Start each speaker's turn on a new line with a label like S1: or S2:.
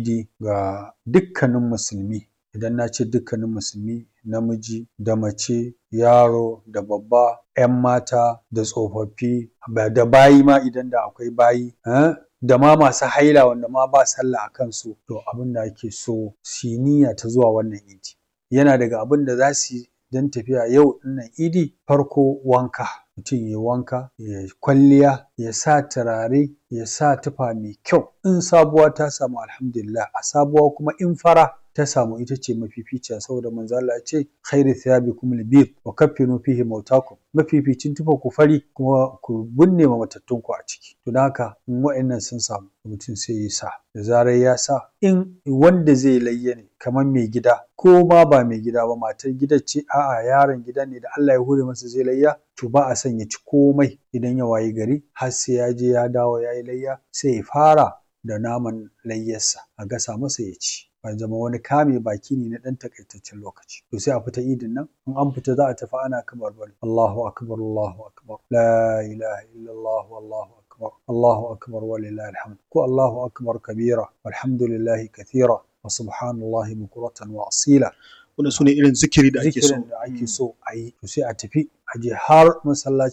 S1: idi ga dukkanin musulmi idan na ce dukkanin musulmi namiji da mace yaro da babba 'yan mata da tsofaffi da bayi ma idan da akwai bayi da ma masu haila wanda ma ba sallah a kansu to abin da ake so su yi niyya ta zuwa wannan idi yana daga abin da za su yi don tafiya yau ɗinnan idi farko wanka mutum ya yi wanka ya yi kwalliya ya sa turare ya sa tufa mai kyau in sabuwa ta samu alhamdulillah a sabuwa kuma in fara ta samu ita ce mafificiya saboda manzo Allah ya ce khairu thiyabikum al-bid wa kaffinu fihi mautakum mafificin tufa ku fari kuma ku binne ma matattun ku a ciki to don haka in wa'annan sun samu mutum sai ya sa da zarar ya sa in wanda zai layya ne kamar mai gida ko ma ba mai gida ba matar gidan ce a'a yaron gida ne da Allah ya hure masa zai layya to ba a son ya ci komai idan ya wayi gari har sai ya je ya dawo ya yi layya sai ya fara da naman layyarsa a gasa masa ya ci ya zama wani kame baki ne na ɗan takaitaccen lokaci to sai a fita idin nan in an fita za a tafi ana kamar bari Allahu akbar Allahu akbar la ilaha illallah wallahu akbar Allahu akbar walillahi alhamd ko Allahu akbar kabira walhamdulillahi kathira wa subhanallahi bukuratan wa asila
S2: wannan sune irin zikiri da ake so
S1: zikirin da ake so a yi to sai a tafi a je har masallaci